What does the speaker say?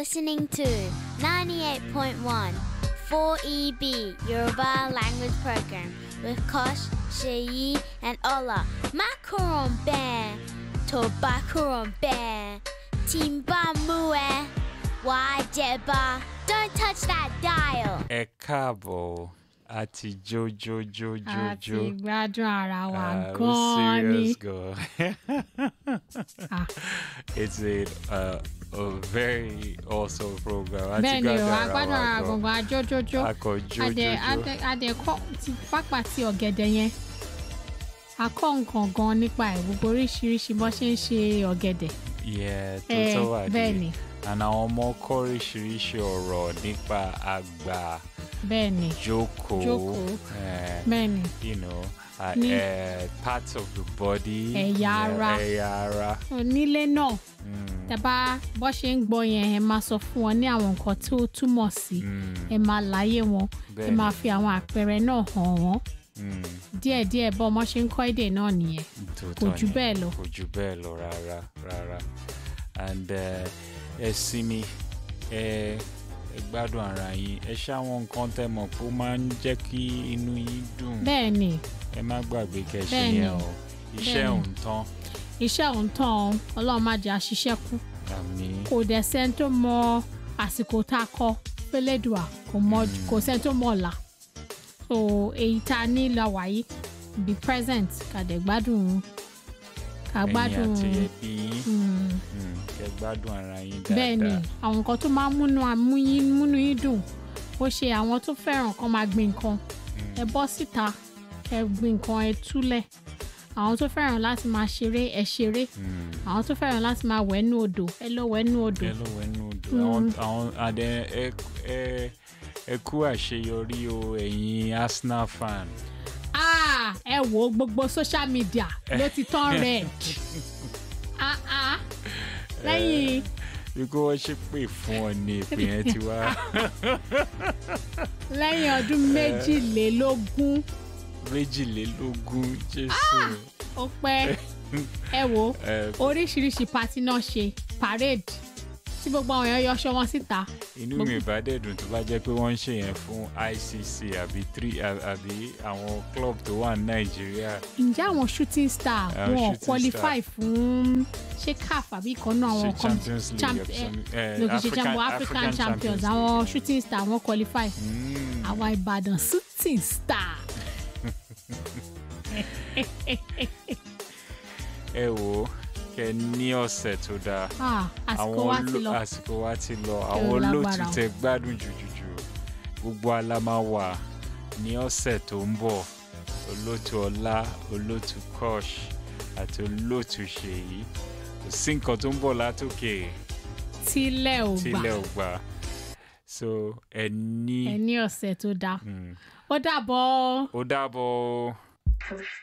listening to 98.1 4EB Yoruba Language Program with Kosh, Sheyi, and Ola. Macaron Bear, Tobacaron Bear, Timba Mue, Wajeba. Don't touch that dial. ẹ káàbọ̀ àti àti jójójójójó. gbádùn ara wa Ah, we gan-an ni. serious gan. Ah, It's a, uh, a very awesome program. Àti bẹ́ẹ̀ ni o gbádùn a ara gbádùn wa ara gan. gbọ̀ngàn ajójójó Akọ adẹ jójójó. adẹ adẹ kọ́ ti pápá ti ọ̀gẹ̀dẹ̀ yẹn a kọ́ nǹkan gan nípa ẹ̀ gbogbo oríṣiríṣi bó ṣe ń ṣe ọ̀gẹ̀dẹ̀ Yeah, tó Eh, tó wà bẹ́ẹ̀ dé. ni And àwọn ọmọ kọ́ oríṣiríṣi ọ̀rọ̀ nípa àgbà bẹ́ẹ̀ ni jókòó. Jókòó. eh, bẹ́ẹ̀ ni you know, uh, Ní- uh, parts of the body. Ẹ̀yà yeah, ara. Ẹ̀yà ara. onílé náà Mm, tẹ bá bó ṣe ń gbọ́ yẹn ẹ máa sọ fún wọn ní àwọn nǹkan tí ó túmọ̀ sí mm, ẹ máa láyé wọn ẹ bẹ́ẹ̀ máa ni. fi àwọn àpẹẹrẹ náà hàn wọ́n Mm, díẹ̀díẹ̀ bọ́ ọmọ ṣe ń kọ́ èdè náà nìyẹn tòótọ́ kò jù ni. bẹ́ẹ̀ lọ. kò jù bẹ́ẹ̀ lọ rárá rárá and uh, ẹ sinmi ẹ ẹ gbádùn ara yín ẹ ṣáwọn nǹkan tẹ́ mọ̀ pé ó máa ń jẹ́ kí inú yín dùn bẹ́ẹ̀ ni ẹ má gbàgbé kẹṣẹ Bẹ́ẹ̀ ni. yẹn o iṣẹ́ Bẹ́ẹ̀ ni. òun tán iṣẹ́ òun tán o, ọlọ́run má jẹ́ àṣìṣe kú àmì kò dẹ̀ sẹ́ni tó mọ àsìkò tá a kọ pélédùà kò mọ kò sẹ́ni tó mọ ọ̀la so èyí tá a ní la wáyé be present ká dẹ̀ gbádùn ká ẹ̀yin gbádùn àti ẹbí yín mm, mm, kẹ gbádùn ara yín bẹ́ẹ̀ ni dáadáa àwọn nǹkan tó máa ń múnú àmú yín múnú yín dùn ó ṣe àwọn tó fẹ́ràn kan máa gbin nǹkan ẹ bọ́ síta ẹ gbin nǹkan ẹ túlẹ̀ àwọn tó fẹ́ràn láti máa ṣeré ẹ ṣeré Mm, àwọn tó fẹ́ràn láti máa wẹ̀ nú odò ẹ lọ wẹ̀ nú odò ẹ ló wẹnu odò àwọn àwọn àdẹ ẹ ẹ ẹ kú àṣeyọrí o ẹ̀yin Arsenal fan. Ah, ẹ wo gbogbo social media ló ti tán red Ah, ah. lẹ́yìn Ikú wọ́n ṣe pè fún ọ ní ìpè yẹn ti wá. lẹ́yìn ọdún méjìlélógún méjìlélógún Jésù. ó pẹ́ ẹ wo Ẹ, oríṣiríṣi pati náà ṣe parade tí gbogbo àwọn èèyàn yọṣọ wọn síta Inú mi ìbá dẹ̀ dùn tó bá jẹ́ pé wọ́n ń ṣe yẹn fún ICC àbí three à- àbí àwọn club tó wà ní Nàìjíríà. ǹjẹ́ àwọn shooting star Àwọn wọn ò shooting qualify fún ṣé caf àbí ìkan náà àwọn Ṣé com- Champions League champ- àbí eh, some- eh, no, kì í ṣe African- champion african African champions Champions àwọn League. shooting star wọn qualify Mm. àwa ìbàdàn shooting star. Ẹ wò ó kẹ ní ọ̀sẹ̀ tó dáa. Ah, àsìkò wa ti oló- lọ àsìkò wa ti lọ àwọn lágbára olóòtú o. tẹ gbádùn jùjùjù gbogbo alama wà ní ọ̀sẹ̀ tó ń bọ̀ olóòtú ọlá olóòtú kosh àti olóòtú ṣèyí kò sí nǹkan tó ń bọ̀ látòkè tílẹ̀ ò gbà tílẹ̀ ò gbà so ẹ ní ẹ ní ọ̀sẹ̀ tó dáa Mm. ó dàbọ̀. ó dàbọ̀ o.